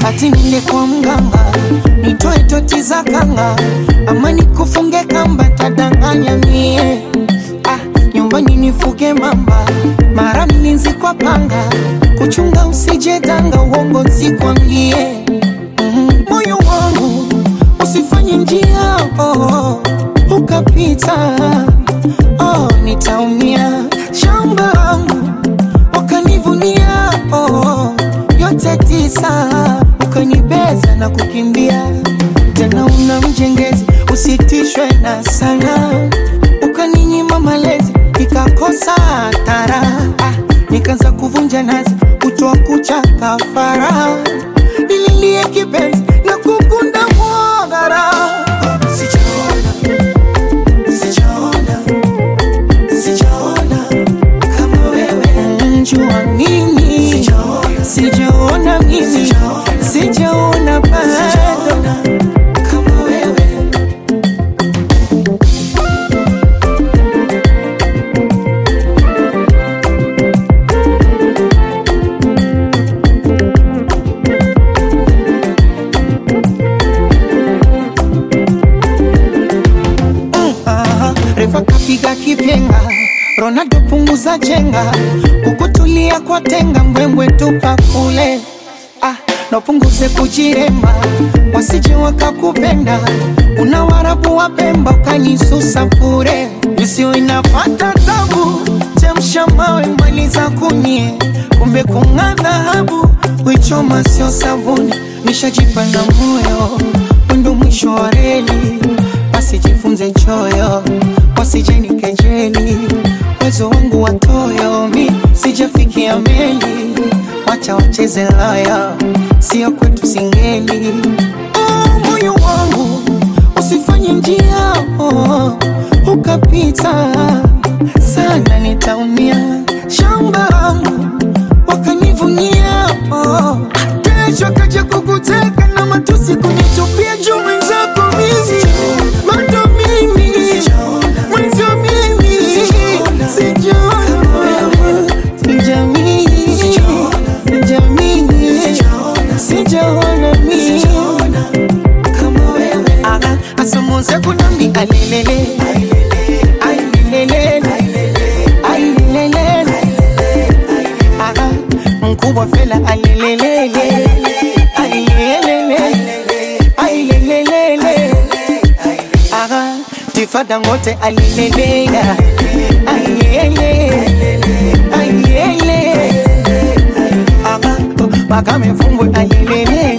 ati ninde kwa mganga nitoe toti za kanga ama nikufunge kamba tadanganya mie ah, nyumbani nifuge mamba mara mlinzi kwa panga kuchunga usije danga uongo nsikwambie Mhm. moyo wangu usifanye njia oh, ukapita oh, nitaumia shamba langu wakanivunia oh, yote tisa ukanibeza na kukimbia tena una mjengezi usitishwe na sana ukaninyima malezi ikakosa tara ah, nikaanza kuvunja nazi kutoa kucha kafara nililie kipenzi na kukunda mwagara sijaona sijaona sijaona kama wewe njua mimi sijaona mimi sijaona bado kama wewe Aha, refa kapiga kipenga Ronaldo punguza chenga kukutulia kwa tenga mbwembwe tupa kule ah, napunguze kujiremba wasije wakakupenda una warabu wa Pemba ukanisusa bure isiyo inapata tabu chemsha mawe maliza kunie kumbe kung'aa dhahabu wichoma sio sabuni nishajipa na moyo wendo mwisho wa reli wasijifunze choyo wasijeni kejeli uwezo wangu watoyo mi sijafikia meli wacha wacheze laya sio kwetu singeli oh, moyo wangu usifanye njia oh, ukapita sana nitaumia shamba langu wakanivunia oh. kesho kaja kukuteka na matusi kunitupia juu mwenzako mimi bado mimi mwenzio mimi sijaona sijamii sijamii sijaona mimi kama wewe Aha, asamonse kunambi alelele ailelele ailelele Aha, mkubwa fela alelelele ailelele ailelele Aha, tifada ngote alelele ailele ailele Aha, bakame fumbwe alelele